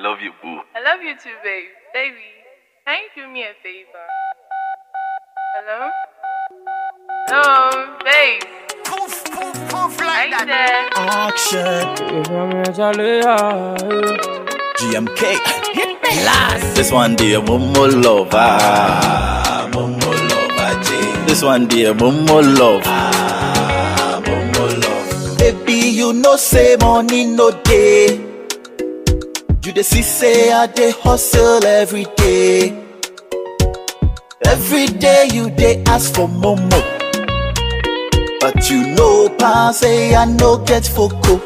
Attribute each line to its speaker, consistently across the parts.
Speaker 1: love you, boo.
Speaker 2: I love you too, babe. Baby, can you do me a favor? Hello? Hello, babe.
Speaker 3: Poof, poof, poof
Speaker 2: Are
Speaker 3: like
Speaker 2: you
Speaker 3: that.
Speaker 2: there?
Speaker 3: Action.
Speaker 1: GMK. This one dear Momo love. Ah, Momo love. ah, Jay. This one dear Momo love. Ah, Momo love. Baby, you know say money no day. You the see say I dey hustle every day. Every day you dey ask for Momo. But you know, pass say I no get foco.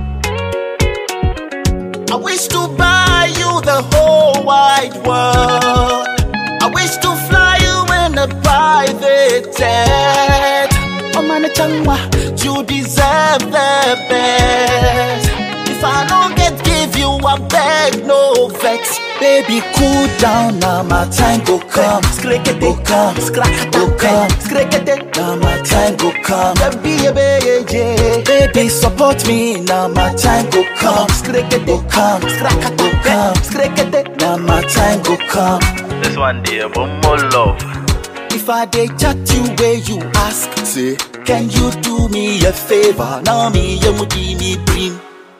Speaker 1: I wish to buy you the whole wide world. I wish to fly you in a private jet. Oh man, changwa, you deserve the best. If I don't get give you, I beg no vex. Baby, cool down now, my time go come. Skrekete, go come, go come, skrekete, now my time go come. Baby, baby, baby, support me now, my time go come. Skrekete, go come, go come, skrekete, now my time go come. This one dear, one more love. If I dey chat you where you ask, say, can you do me a favor? Now me, you mudi me bring.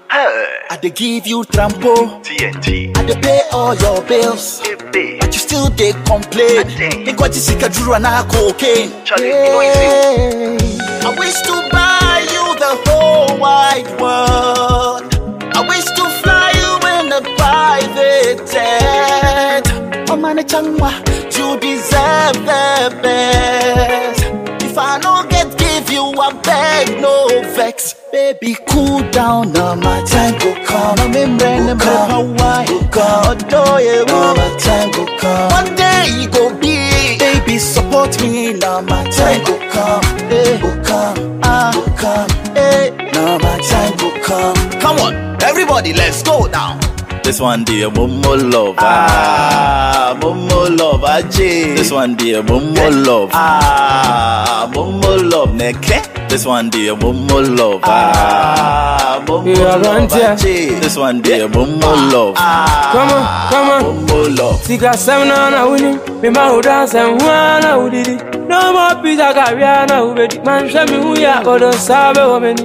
Speaker 1: I dey give you trampo,
Speaker 4: TNT.
Speaker 1: I dey pay all your bills. But you still dey complain. Think what you see Drew and I cocaine.
Speaker 4: Charlie, you know it's
Speaker 1: Yeah. I wish to buy you the whole wide world. I wish to fly you in a private jet. Oh man, changwa, you deserve the best. If I don't get give you, I beg no vex. Baby, cool down now, my time go come. I'm in brand new Hawaii. Go come, adore you. Now my time go come. One day it go be. Baby, support me now, my time go come. Hey, go come, ah, go come. Hey, now my time go come. Come on, everybody, let's go now. This one dear Momo love, ah, Momo love, Ajay. This one dear Momo love, ah, Momo love, Neke. This one dear Momo love, ah, Momo
Speaker 5: Yeah,
Speaker 1: love,
Speaker 5: run, yeah.
Speaker 1: Ajay. This one dear Momo love, ah,
Speaker 5: Come on, come on.
Speaker 1: Momo love.
Speaker 5: Sika semna na wini, mi ma uda semwa na udidi. No more pizza kavya na ubedi. Man shemi uya kodo sabe wameni.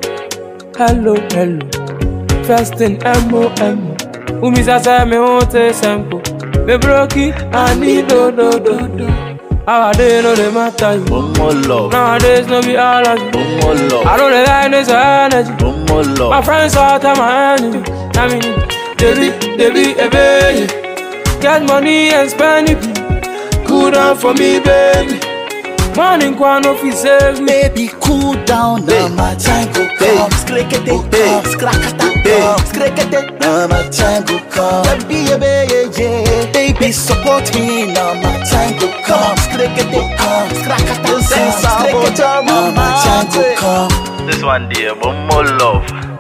Speaker 5: Hello, hello. First in M-O-M. Umisa se me hote sempo. Me broki, I need do do do do. Nowadays no dey matter you.
Speaker 1: Momo love,
Speaker 5: Nowadays no be all of you.
Speaker 1: Momo
Speaker 5: I
Speaker 1: love,
Speaker 5: don't dey like this energy.
Speaker 1: Momo
Speaker 5: My
Speaker 1: love.
Speaker 5: friends all tell my enemy. I mean, they be, they be a baby. Get money and spend it. Cool down for me, baby. Money can no fi save me.
Speaker 1: Baby, cool down now, my time go come. Skrekete, go come, skrakata, come, skrekete, now my time go come. Baby, baby, baby, support me now, my time go come. Skrekete, come, skrakata, come, skrekete, now my time go come. This one dear, one more love.